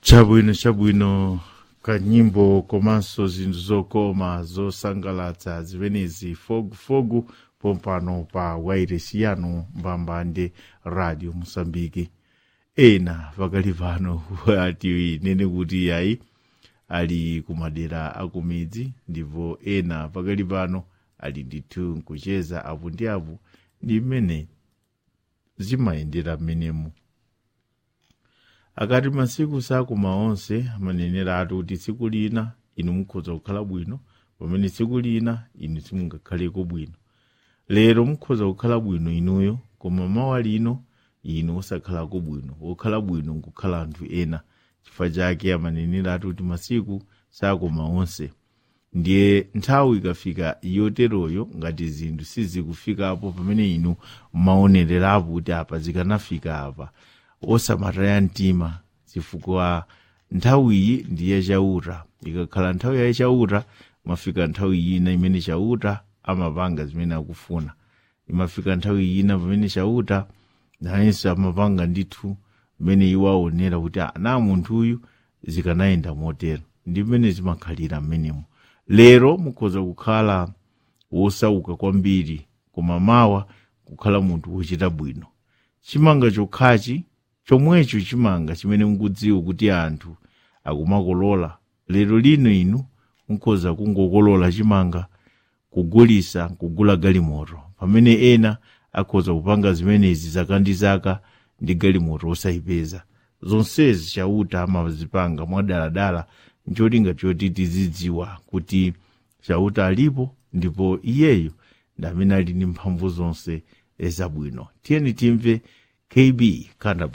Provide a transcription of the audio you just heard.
chabwino chabwino kanyimbo komanso zinthu zokoma zosangalatsa zimenezi fogufogu pompano pa wairesi yanu mbambande radio mosambiki ena pakali pano ati nene kuti yayi ali kumadera akumidzi ndipo ena pakali pano ali ndithu nkucheza apo ndi apo ndi mmene zimayendera mmenemu akati masiku sakuma onse amanenera ati kuti tsiku lina inu mukhoza kukhala bwino pamene tsiku lina inu simungakhaleko bwino lero mukhoza kukhala bwino inuyo koma mawa lino inu osakhalako bwino wokhala bwino nkukhala anthu ena chifukwa chake amanenera ati kuti masiku sakuma onse ndiye nthawi ikafika yoteroyo ngati zinthu sizikufikapo pamene inu maonererapo kuti apa zikanafika apa osamataya mtima chifukwa nthawiyi ndiye chauta ikakhala nthawi ya chauta mafika nthawi ina imene chauta amapanga zimene akufuna imafika nthawi ina pamene chauta nayenso amapanga ndithu mmene iwo aonera kuti ana munthuyu zikanayenda motero ndi mmene zimakhalira mmenemo lero mukhoza kukhala wosauka kwambiri koma mawa kukhala munthu wochita bwino chimanga chokhachi chomwecho chimanga chimene mukudziwa kuti anthu akumakolola lero lino inu mukhoza kungokolola chimanga kugulisa kugula galimoto pamene ena akhoza kupanga zimenezi zaka ndi zaka ndi galimoto osayipeza zonsezi chauta amazipanga mwadaladala ncholinga choti tizidziwa kuti chauta alipo ndipo iyeyo ndi amene ali ndi mphamvu zonse zabwino tiyeni timve kb kanda